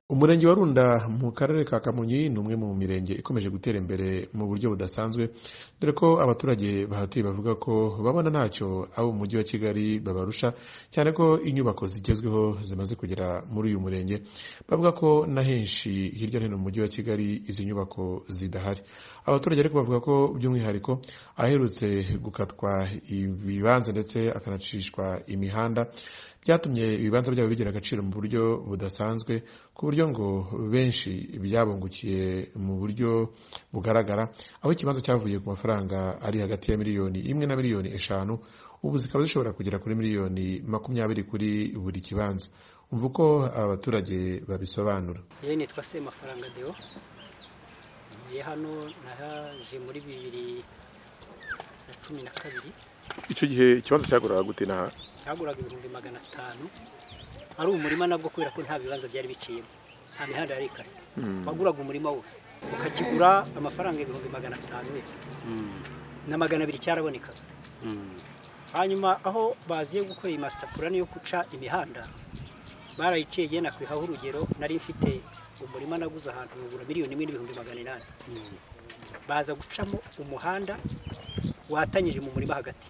umurenge wa runda mu karere ka kamonyi ni umwe mu mirenge ikomeje gutera imbere mu buryo budasanzwe dore ko abaturage bahatuye bavuga ko babona ntacyo abo mu mujyi wa kigali babarusha cyane ko inyubako zigezweho zimaze kugera muri uyu murenge bavuga ko na henshi hirya no hino mu mujyi wa kigali izi nyubako zidahari abaturage ariko bavuga ko by'umwihariko aherutse gukatwa ibibanza ndetse akanacishwa imihanda byatumye ibibanza byabo bigira agaciro mu buryo budasanzwe ku buryo ngo benshi byabungukiye mu buryo bugaragara aho ikibanza cyavuye ku mafaranga ari hagati ya miliyoni imwe na miliyoni eshanu ubu zikaba zishobora kugera kuri miliyoni makumyabiri kuri buri kibanza umva uko abaturage babisobanura yewe nitwa se mafaranga deo ntuye hano nahaje muri bibiri na cumi na kabiri icyo gihe ikibanza cyaguraga gute n'aha cyaguraga ibihumbi magana atanu ari umurima nabwo kubera ko nta bibanza byari biciyemo nta mihanda yari ikase waguraga umurima wose ukakigura amafaranga ibihumbi magana atanu ye na magana abiri cyarabonekaga hanyuma aho baziye gukora amasapurane yo guca imihanda barayiciye igihe nakwihaho urugero nari mfite umurima naguze ahantu ngura miliyoni imwe n'ibihumbi magana inani baza gucamo umuhanda watanyije mu murima hagati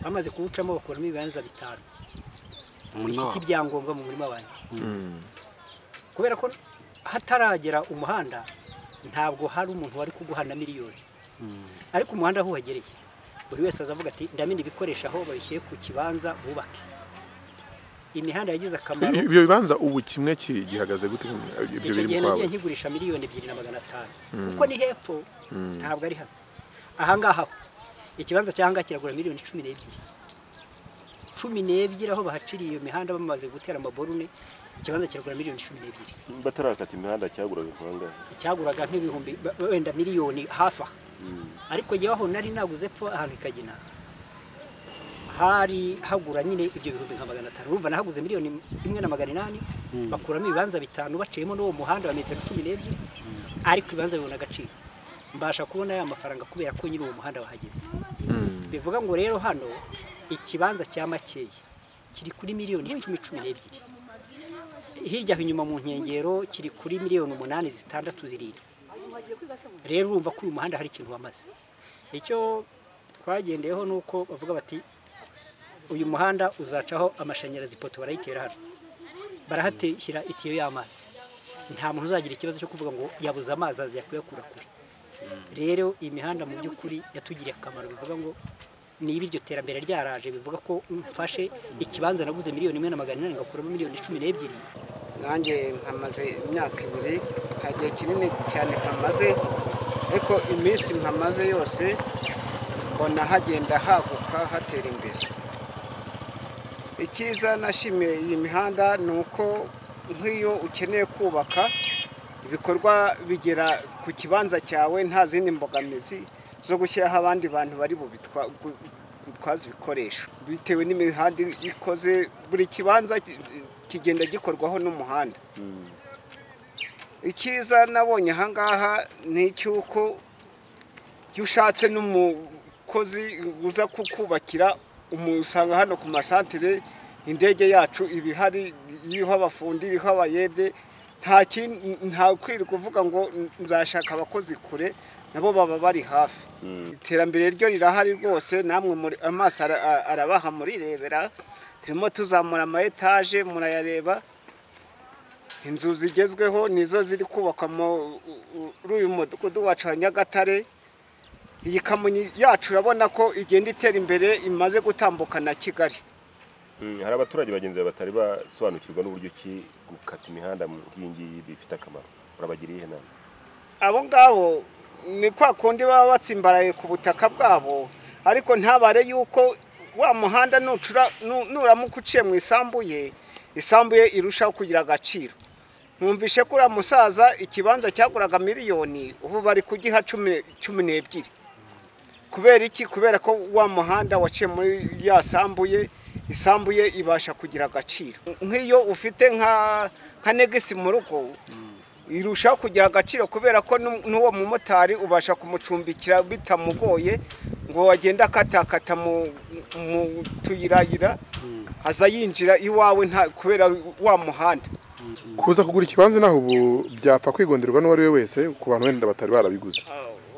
bamaze kuwucamo bakuramo ibibanza bitanu bifite ibyangombwa mu murima wanjye kubera ko hataragera umuhanda ntabwo hari umuntu wari kuguha na miliyoni ariko umuhanda aho uhagereye buri wese azavuga ati ndamenya ibikoresho aho babishyire ku kibanza bubake imihanda yagize akamaro ibyo bibanza ubu kimwe ki- gihagaze gute ibyo icyo biri gihe mu nagiye kwawe nkigurisha miliyoni ebyiri na magana atanu kuko ni hepfo ntabwo ari hano ahangaha ho ikibanza cy'ahangaha kiragura miliyoni cumi n'ebyiri cumi n'ebyiri aho bahaciriye iyo mihanda bamaze gutera amaborune ikibanza kiragura miliyoni cumi n'ebyiri batarakata imihanda cyaguraga ifaranga icyaguraga nk'ibihumbi ba- wenda miliyoni hafi aha ariko jyewe aho nari naguze pfa ahantu ikagina hari hagura nyine ibyo bihumbi nka magana atanu urumva nahaguze miliyoni imwe na magana inani bakuramo ibibanza bitanu baciyemo n'uwo muhanda wa metero cumi n'ebyiri ariko ibibanza bibona agaciro mbasha kubona ya mafaranga kubera ko nyine uwo muhanda wahageze bivuga ngo rero hano ikibanza cya makeya kiri kuri miliyoni icumi cumi n'ebyiri hirya aho inyuma mu nkengero kiri kuri miliyoni umunani zitandatu zirindwi rero urumva ko uyu muhanda hari ikintu wamaze icyo twagendeyeho ni uko bavuga bati uyu muhanda uzacaho amashanyarazi ipoto barayitera hano barahateshyira itiyo y'amazi nta muntu uzagira ikibazo cyo kuvuga ngo yabuze amazi aza kuyakura kure rero imihanda mu by'ukuri yatugiriye akamaro bivuga ngo niba iryo terambere ryaraje bivuga ko mfashe ikibanza naguze miliyoni imwe na magana inani ngakuramo miliyoni cumi n'ebyiri nanjye nkamaze imyaka ibiri nta gihe kinini cyane nkamaze ariko iminsi nkamaze yose mbona hagenda haguka hatera imbere icyiza nashimiye iyi mihanda ni uko nk'iyo ukeneye kubaka ibikorwa bigera ku kibanza cyawe nta zindi mbogamizi zo gushyiraho abandi bantu bari bubitwa- bu- butwaza ibikoresho bitewe n'imihanda ikoze buri kibanza ki- kigenda gikorwaho n'umuhanda icyiza nabonye ahangaha ni icy'uko iyo ushatse n'umukozi uza kukubakira umusanga hano ku masantere indege yacu iba ihari iriho abafundi iriho abayede nta kindi nta kwirirwa uvuga ngo nzashaka abakozi kure nabo baba bari hafi iterambere ryo rirahari rwose namwe muri- amaso ara- a- arabaha murirebera turimo tuzamura ama etaje murayareba inzu zigezweho nizo ziri kubakwa muri uyu mudugudu wacu wa nyagatare iyi kamonyi yacu urabona ko igenda itera imbere imaze gutambuka na kigali hari abaturage bagenzi bawe batari basobanukirwa n'uburyo ki gukata imihanda mu nkingi bifite akamaro urabagiriye ihe nama abo ngabo ni kwa kundi baba batsimbaraye ku butaka bwabo ariko ntabare yuko wa muhanda nucura nu- nuramuka uciye mu isambu ye isambu ye irushaho kugira agaciro mwumvishe ko uriya musaza ikibanza cyaguraga miliyoni ubu bari kugiha cumi cumi n'ebyiri kubera iki kubera ko wa muhanda waciye muri ya sambu ye isambu ye ibasha kugira agaciro nk'iyo ufite nka nka negisi mu rugo irushaho kugira agaciro kubera ko nu- n'uwo mumotari ubasha kumucumbikira bitamugoye ngo agende akatakata mu mu tuyirayira aza yinjira iwawe nta kubera wa muhanda kuza kugura ikibanza naho ubu byapfa kwigonderwa n'uwo ari we wese ku bantu wenda batari barabiguze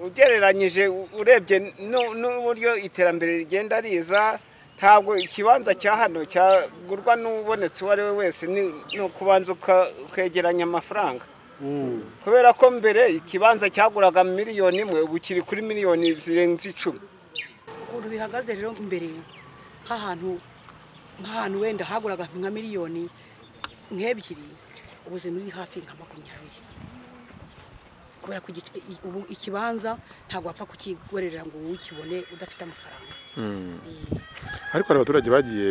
ugereranyije urebye nu- n'uburyo iterambere rigenda riza ntabwo ikibanza cya hano cyagurwa n'ubonetse uwo ari we wese ni ni ukubanza uka- ukegeranya amafaranga kubera ko mbere ikibanza cyaguraga miliyoni imwe ubu kiri kuri miliyoni zirenze icumi ukuntu bihagaze rero mbere nk'ahantu nk'ahantu wenda haguraga nka miliyoni nk'ebyiri ubu ziri hafi nka makumyabiri kubera ko igice- i- ubu ikibanza ntabwo wapfa kukigorera ngo ukibone udafite amafaranga Eh, ariko hari abaturage bagiye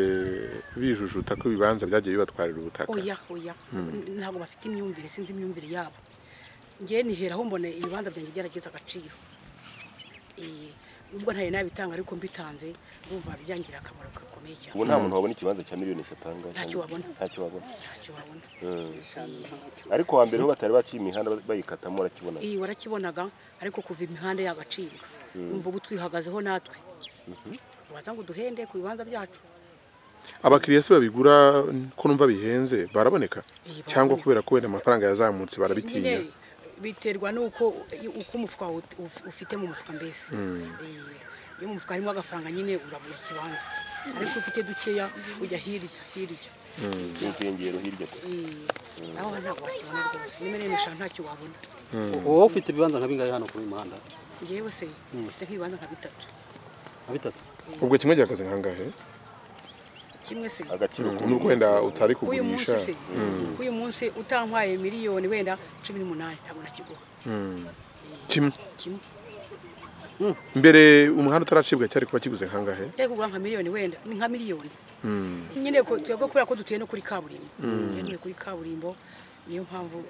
bijujuta ko ibibanza byagiye bibatwarira ubutaka oya oya N- ntabwo bafite imyumvire sinzi imyumvire yabo ngewe niheraho mbona ibibanza byanjye byaragize agaciro Eh, nubwo ntari nabitanga ariko mbitanze urumva byangirira akamaro gakomeye cyane ubu nta muntu wabona ikibanza cya miliyoni eshatu aha ngaha. Ntacyo wabona. ntacyo wabona ntacyo wabona ariko wa mbere ho batari baciye imihanda bayikatamo urakibona iyi warakibonaga ariko kuva imihanda yagacibwa umva ubu twihagazeho natwe waza ngo duhende ku bibanza byacu abakiriya se babigura ko numva bihenze baraboneka baraboneka. cyangwa kubera ko wenda amafaranga yazamutse barabitinya nyine biterwa n'uko uko umufuka ut- uf- ufite mu mufuka mbese Eh, iyo mu mufuka harimo agafaranga nyine uragura ikibanza ariko ufite dukeya ujya hirya hirya inkengero hirya kure Eh, naho ntabwo wakibona rwose nimerere eshanu ntacyo wabona wowe ufite ibibanza nka bingahe hano kuri uyu muhanda ngewe se mfite nk'ibibanza nka bitatu nka bitatu ubwo kimwe gihagaze nkangahe kimwe se agaciro ku nubwo wenda utari uyu munsi kugurisha se uyu munsi utantwaye miliyoni wenda cumi n'umunani ntabwo nakiguha kimwe kimwe mbere umuhanda utaracibwa cyari kuba kiguze nkangahe cyari kugura nka miliyoni wenda ni nka miliyoni nyine ko- twebwe kubera ko dutuye no kuri kaburimbo yemewe kuri kaburimbo niyo mpamvu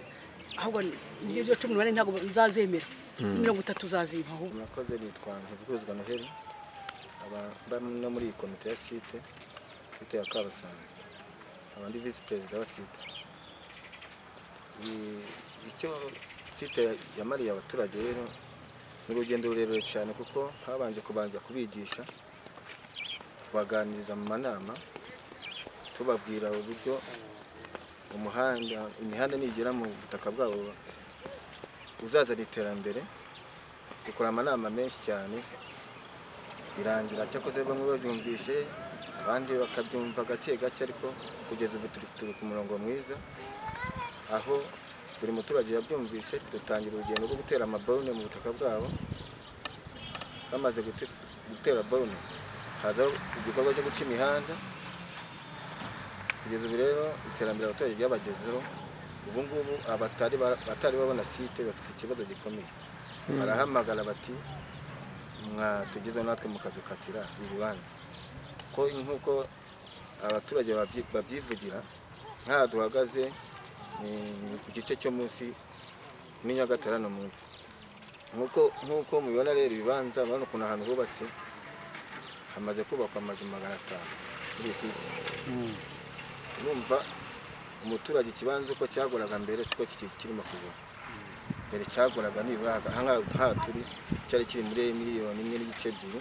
ahubwo ibyo cumi n'umunani ntabwo nzazemera mirongo itatu zaziba ahubwo murakoze bitwa ntivuguzwa noheli aba bari no muri iyi komite ya site site ya kabasanze aba ndi visi perezida wa site Iyi- icyo site yamariye abaturage rero ni urugendo rurerure cyane kuko habanje kubanza kubigisha kubaganiriza mu manama tubabwira uburyo umuhanda imihanda nigera mu butaka bwabo uzazana iterambere dukora amanama menshi cyane birangira cyakoze bamwe babyumvishe abandi bakabyumva gake gake ariko kugeza ubu turi turi ku murongo mwiza aho buri muturage yabyumvishe dutangira urugendo rwo gutera amaborune mu butaka bwabo bamaze gute- gutera borune hazaho igikorwa cyo guca imihanda kugeza ubu rero iterambere abaturage ryabagezeho ubu ngubu abatari ba- abatari babona site bafite ikibazo gikomeye barahamagara bati mwatugezeho natwe mukadukatira ibibanza ko nk'uko abaturage babyi- babyivugira nk'aha duhagaze ni ni ku gice cyo munsi ni nyagatarano munsi nk'uko nk'uko mubibona rero ibibanza murabona ukuntu ahantu hubatse hamaze kubakwa amazu magana atanu muri iyi site urumva umuturage ikibanza uko cyaguraga mbere siko kiki- kirimo kugura mbere cyaguraga nibura ahangaha nk'aha turi cyari kiri muri miliyoni imwe n'igice ebyiri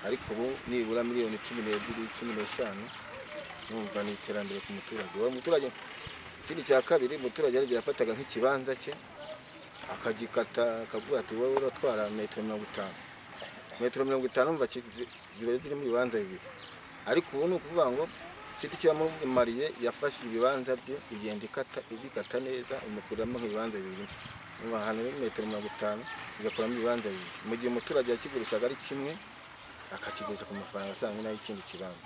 ariko ubu nibura miliyoni cumi n'ebyiri cumi n'eshanu numva ni iterambere ku muturage uwo muturage ikindi cya kabiri umuturage yari yafataga nk'ikibanza cye akagikata akavuga ati wowe uratwara metero mirongo itanu metero mirongo itanu umva ki- zi- ziba ziri mu bibanza bibiri ariko ubu ni ukuvuga ngo siti cyamumariye yafashe ibibanza bye igenda ikata ibikata neza imukuriramo nk'ibibanza bibiri umva ahantu ni metero mirongo itanu igakuramo ibibanza bibiri mu gihe umuturage yakigurishaga ari kimwe akakiguza ku mafaranga asanzwe n'ay'ikindi kibanza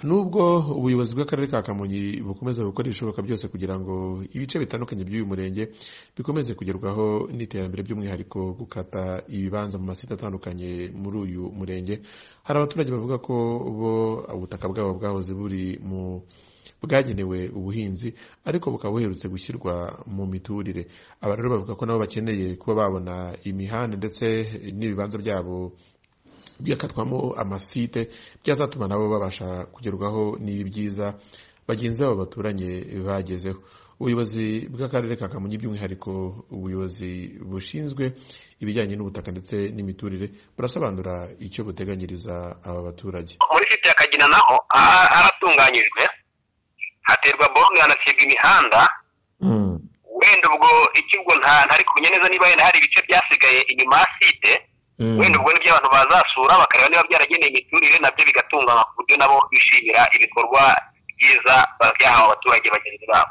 nubwo ubuyobozi bw'akarere ka kamonyi bukomeza gukora ibishoboka byose kugira ngo ibice bitandukanye by'uyu murenge bikomeze kugerwaho n'iterambere by'umwihariko gukata ibibanza mu masite atandukanye muri uyu murenge hari abaturage bavuga ko bo ubutaka bwabo bwahoze buri mu bwagenewe ubuhinzi ariko bukaba buherutse gushyirwa mu miturire aba rero bavuga ko nabo bakeneye kuba babona imihanda ndetse n'ibibanza byabo byakatwamo amasite byazatuma nabo babasha kugerwaho n'ibi byiza bagenzi babo baturanye bagezeho ubuyobozi bw'akarere ka kamonyi by'umwihariko ubuyobozi bushinzwe ibijyanye n'ubutaka ndetse n'imiturire burasobanura icyo buteganyiriza aba baturage muri site ya kagina naho ha- haratunganyijwe haterwa borune hanacibwa imihanda wenda ubwo ikigo nta ntari kumenya neza niba wenda hari ibice byasigaye inyuma ya site wenda ubwo nibyo abantu bazasura bakareba niba byarageneye imiturire nabyo bigatunganywa ku buryo nabo bishimira ibikorwa byiza byahawe abaturage bagenzi babo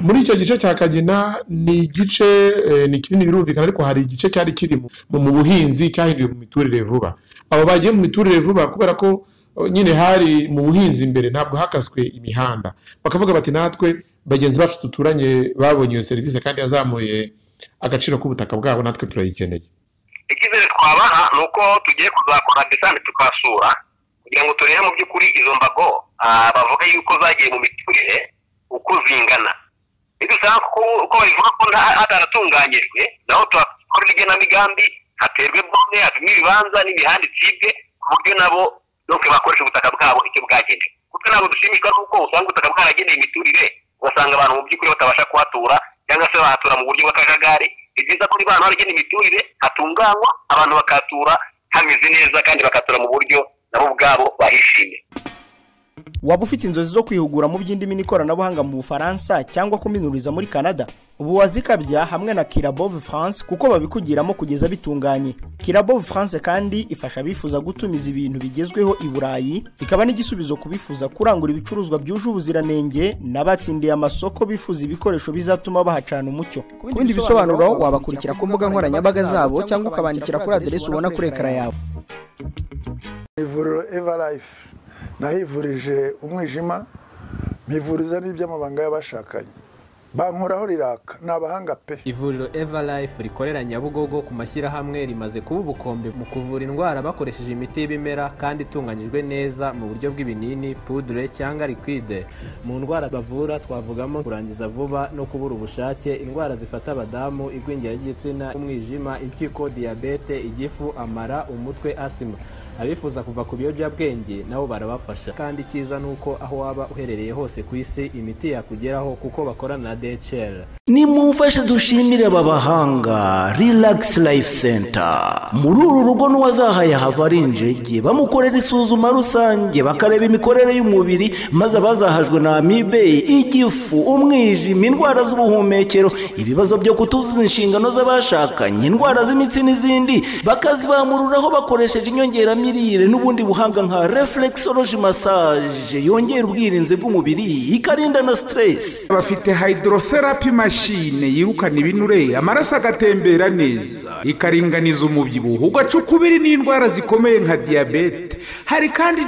muri icyo gice cya kagina ni igice eh, ni kinini birumvikana ariko hari igice cyari kiri mu- mu mu buhinzi cyahinduwe mu miturire vuba abo bagiye mu miturire vuba kubera ko eh, nyine hari mu buhinzi imbere ntabwo hakaswe imihanda bakavuga bati natwe bagenzi bacu duturanye babonye iyo serivisi kandi yazamuye agaciro k'ubutaka bwabo natwe turayikeneye icyizere twabaha ni uko tugiye kuzakora desante tukasura kugira ngo turebe mu by'ukuri izo mbago ah, bavuga yuko zagiye mu miturire uko zingana nidusanga ko uko babivuga ko nta- hataratunganyijwe naho tuhakora igenamigambi haterwe bone hapimwe ibibanza n'imihanda icibwe ku buryo nabo nuko bakoresha ubutaka bwabo icyo bwagenewe kuko ntabwo dushimishwa n'uko usanga ubutaka bwarageneye imiturire ugasanga abantu mu by'ukuri batabasha kuhatura cyangwa se bahatura mu buryo bw'akajagari ni byiza ko niba ahantu haragenewe imiturire hatunganywa abantu bakahatura hameze neza kandi bakatura mu buryo nabo ubwabo bahishimiye waba ufite inzozi zo kwihugura mu by'indimi n'ikoranabuhanga mu bufaransa cyangwa kuminuriza muri canada ubu wazikabya hamwe na kirabove france kuko babikugiramo kugeza bitunganye kirabove france kandi ifasha abifuza gutumiza ibintu bigezweho i burayi ikaba n'igisubizo ku bifuza kurangura ibicuruzwa byuje ubuziranenge n'abatsindiye amasoko bifuza ibikoresho bizatuma bahacana umucyo ku bindi bisobanuro wabakurikira ku mbuga nkoranyambaga zabo cyangwa ukabandikira kuri aderesi ubona kuri ekara yawe ivuriro evarayifu nahivurije umwijima mpivuriza n'iby'amabanga y'abashakanye bankoraho riraka ni abahanga pe ivuriro everlife rikorera nyabugogo ku mashyirahamwe rimaze kuba ubukombe mu kuvura indwara bakoresheje imiti y'ibimera kandi itunganyijwe neza mu buryo bw'ibinini pudure cyangwa liquide mu ndwara bavura twavugamo kurangiza vuba no kubura ubushake indwara zifata abadamu igwingira ry'igitsina umwijima impyiko diyabete igifu amara umutwe asima abifuza kuva ku biyobyabwenge nabo barabafasha kandi icyiza ni uko aho waba uherereye hose ku isi imiti yakugeraho kuko bakorana na dhl nimumfashe dushimire aba bahanga relax life center muri uru rugo n'uwazahaye hava ari injege bamukorera isuzuma rusange bakareba imikorere y'umubiri maze abazahajwe na amibe igifu umwijima indwara z'ubuhumekero ibibazo byo kutuzuza inshingano z'abashakanye indwara z'imitsi n'izindi bakazibamururaho bakoresheje inyongeramirire n'ubundi buhanga nka reflexology massage yongera ubwirinzi bw'umubiri ikarinda na stress bafite hydrotherapy machine yirukana ibinure amaraso agatembera neza ikaringaniza umubyibuho ugaca ukubiri n'indwara zikomeye nka diyabete hari kandi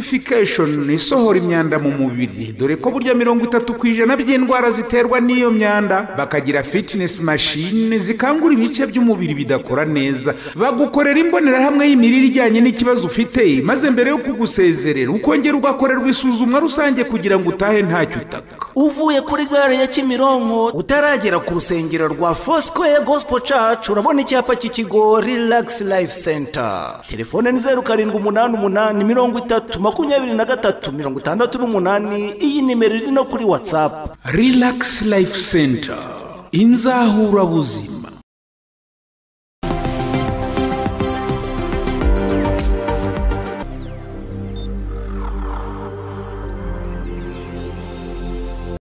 detoxification isohora imyanda mu mubiri dore ko burya mirongo itatu ku ijana by'indwara ziterwa n'iyo myanda bakagira fitness machine zikangura ibice by'umubiri bidakora neza bagukorera imbonerahamwe y'imirire ijyanye n'ikibazo ufite maze mbere yo kugusezerera ukongera ugakorerwa isuzumwa rusange kugira ngo utahe ntacyo utaka uvuye kuri gare ya kimironko utaragera ku rusengero rwa fosikoye gosipo cacu urabona icyapa cy'ikigo rilagisi life center telefone ni zeru karindwi umunani umunani mirongo itatu makumyabiri na gatatu mirongo itandatu n'umunani iyi nimero iri no kuri watsapu relax life center inzahurabuzi